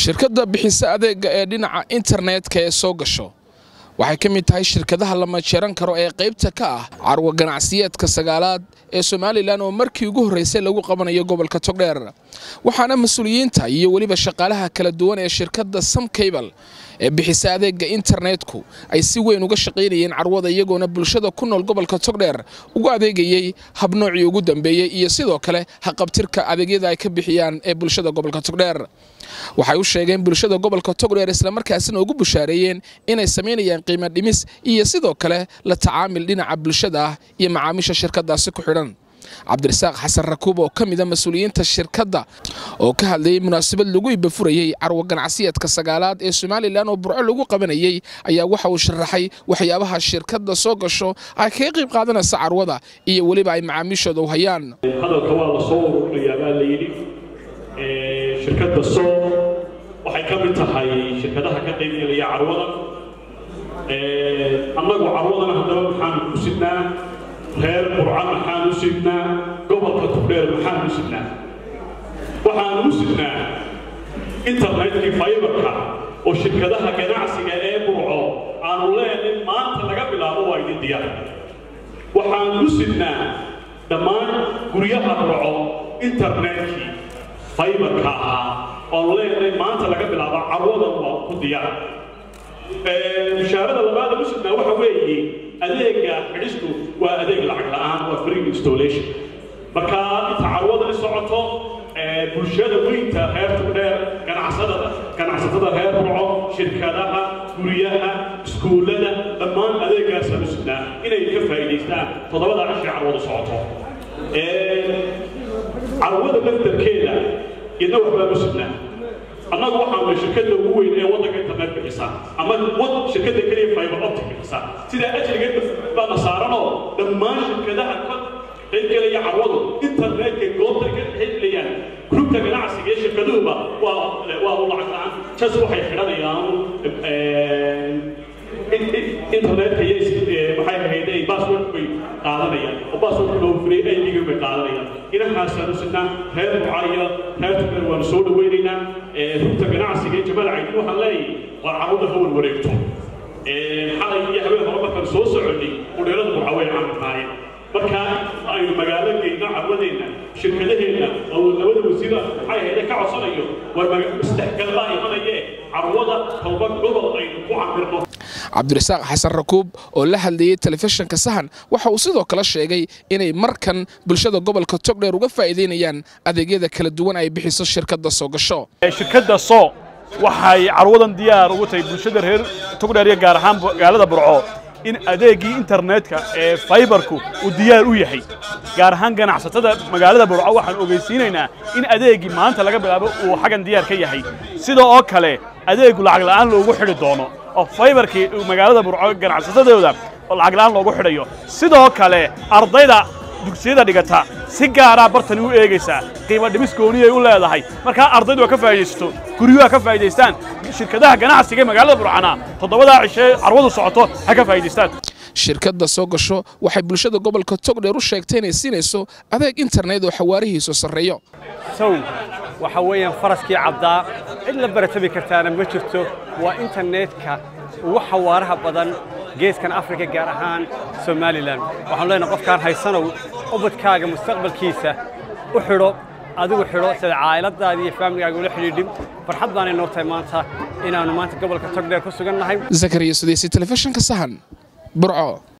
shirkadda bixisa adeega ee dhinaca internetka ee soo gasho waxay ka mid tahay shirkadaha la majeeran karo ee qaybta ka ah carwa ganacsiyeedka sagaalaad ee somalilan oo markii ugu horreysay lagu qabanayo gobolka togdheer waxaana mas-uuliyiinta iyo weliba shaqaalaha kala duwan ee shirkadda samcable ee bixisa adeega internetku ay si weyn uga shaqaynayeen carwada iyagoona bulshada ku nool gobolka togdheer ugu adeegayey habnoocii ugu dambeeyey iyo sidoo kale haqabtirka adeegyada ay ka bixiyaan ee bulshada gobolka togdheer waxay u sheegeen bulshada gobolka togdheer islamarkaasina ugu bushaareeyeen inay samaynayaan qiimo dhimis iyo sidoo kale la tacaamil dhinaca bulshada ah iyo macaamiisha shirkadaasi ku xidhan cabdirasaaq xasan rakuub oo ka mida mas-uuliyiinta shirkadda oo ka hadlayay munaasabad lagu ibafurayey carwo ganacsiyeedka sagaalaad ee somalilan oo burco lagu qabanayey ayaa waxa uu sharaxay waxyaabaha shirkadda soo gasho ay kaga qayb qaadanaysa carwada iyo weliba ay macaamiishooda u hayaan hadalka waa la soo ururinayaa baa la yidhi shirkadda soo waxay ka mid tahay shirkadaha ka qaybgelaya carwada annagu carwadana haddaba maxaanu ku sidnaa reer burca maxaan u sidnaa gobolka tugdheer maxaan u sidnaa waxaan u sidnaa internetkii faybarka oo shirkadaha ganacsiga ee burco aanu leenay maanta laga bilaabo waa idin diyaar waxaan u sidnaa dhammaan guryaha burco internetkii faybarka ahaa oanu leenay maanta laga bilaabo carwadan waa ku diyaar bishaarada labaada u sidnaa waxa weeye adeega xidhistu waa adeeg lacag la'aan waa free installation marka inta carwadani socoto bulshada weynta reer tugdheer ganacsatada ganacsatada reer burco shirkadaha guryaha iskuullada dhammaan adeegaasaan u sidnaa inay ka faa'iidaystaan toddobada cashii carwadu socoto carwada laftarkeeda iyadna waxbaan u sidnaa annagu waxaanu shirkadda ugu weyn ee waddanka internet bixisa ama shirkadda keliya fiber optic bixisa sidaa ajrigeed baana saaranoo dhammaan shirkadaha ka qaybgelaya carwadu internetka goobta ka xidlayaan grubta ganacsiga ee shirkaduhuba waa waa u lacag la'aan jas waxay xidhanayaan internetka iyo maxay ahayd password bay qaadanayaan oo passwordka loo furay aydiga bay qaadanayaan inahaasaan u sidnaa reer burca iyo reer tugdheer waanu soo dhawaynaynaa rugta ganacsiga ee jabal caydin waxaan leeyahay waa carwada hawan wareegto xalay iyo habeen hore markaan soo soconnay udheerada burca way camirnaayeen marka aynu magaalo geyno carwadeenna shirkadaheenna oo labada wasiira maxay ahayd ka codsanayo war isdhexgalbaa imanayee carwada talba gobol aynu ku camirno cabdirasaaq xasan rakuub oo la hadlayey telefishinka sahan waxa uu sidoo kale sheegay inay markan bulshada gobolka togdheer uga faa'iidaynayaan adeegyada kala duwan ay bixiso shirkadda soo gasho shirkadda soo waxay carwadan diyaar ugu tahay bulshada reer togdheer iyo gaar ahaan magaalada burco in adeegii internetka ee faybarku uu diyaar u yahay gaar ahaan ganacsatada magaalada burco waxaan ogeysiinaynaa in adeegii maanta laga bilaabo uu xaggan diyaar ka yahay sida oo kale adeegu lacag la'aan loogu xidhi doono oo faybarkii magaalada burco ganacsatadooda oo lacag la'aan loogu xidhayo sidoo kale ardayda dugsiyada dhigata si gaaraa bartani u eegaysaa qiimo dhimis gooniyay u leedahay markaa ardaydu waa ka faa'iidaysato guryuhu ha ka faa'iidaystaan shirkadaha ganacsiga ee magaalada burcana toddobadaa cishee carwadu socoto ha ka faa'iidaystaan shirkadda soo gasho waxay bulshada gobolka togdheer u sheegtay inay siinayso adeeg internet oo xawaarihiisu sarreeyo sow waxa weeyaan faraskii cabdaa cid la baratabi kartaana ma jirto waa internetka ugu xawaaraha badan geeskan afrika gaar ahaan somalilan waxaanu leenahay qofkaan haysanow ubadkaaga mustaqbalkiisa u xidho adigu xidho sida caa'iladaada iyo faamligaaga ula xidhiidhin farxad baanay noo tahay maanta inaannu maanta gobolka togdheer ku sugan nahay zakariya sudeysi telefishinka sahan burco